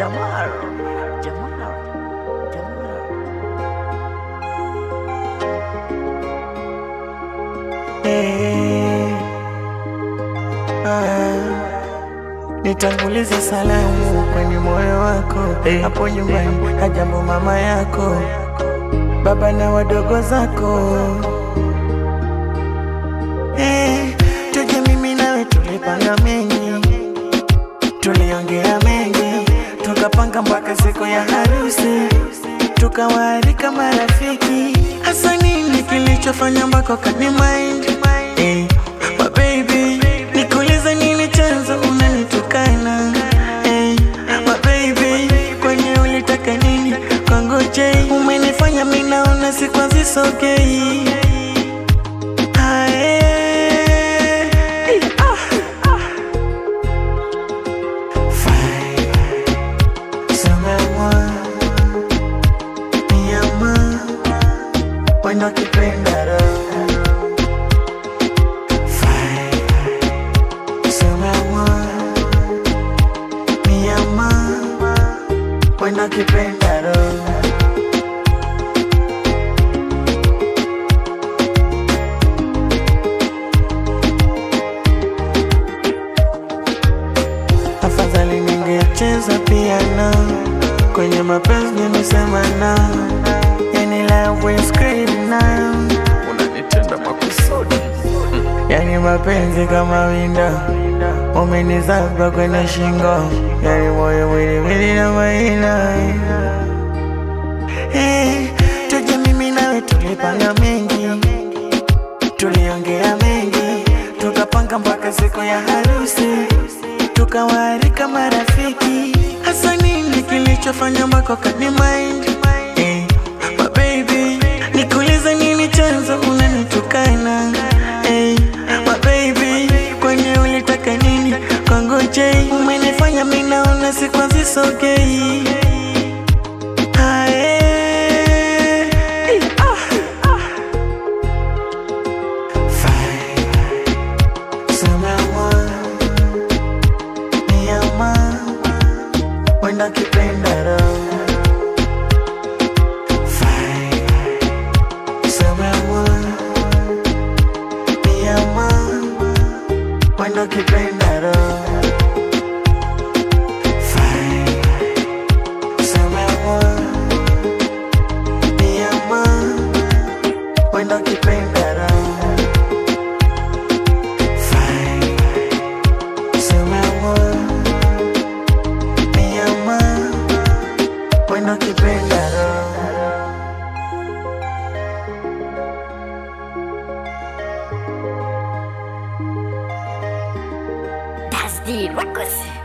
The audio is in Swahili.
Jamal, Jamal, Jamal. Eh, ah, nitangulize salamu kwenye moyo wako hapo nyumbani, hajambo mama yako, baba na wadogo zako. Eh, tuje mimi nawe tulipanga mengi, tuliongea mengi, tukapanga mpaka siku ya harusi, tukawaalika marafiki. Hasa nini kilichofanya mpaka kani mind eh, my baby, nikuulize nini chanzo unanitukana eh, my baby, kwenye ulitaka nini kwangu je, umenifanya mimi naona sikwazi sogei Ae, ah, ah. Fine. Sema-moi, mi amor, wendo ukipenda roho. Fine. Sema-moi, mi amor, wendo ukipenda roho. afadhali ningecheza piano kwenye mapenzi nimesema na yani love will scream now unanitenda makusudi yani mapenzi kama winda umenizaba kwenye shingo yani moyo mwili mwili na maina hey, tuje mimi nawe tulipanga mengi tuliongea mengi tukapanga mpaka siku ya harusi tukawaalika marafiki hasa nini kilichofanya mpaka kani mind eh, my baby nikuulize nini chanzo unanitukana eh, my baby kwenye ulitaka nini kwangu je umenifanya mimi naona sikwazi sogei Ae, ah, ah. Fine. Sema-moi, mi amor, wendo ukipenda roho. Fine. Sema-moi, mi amor, wendo ukipenda roho. Fine. Sema-moi, mi amor, wendo ukipenda roho. Fine. Sema-moi, mi amor, wendo ukipenda roho. Das die Records.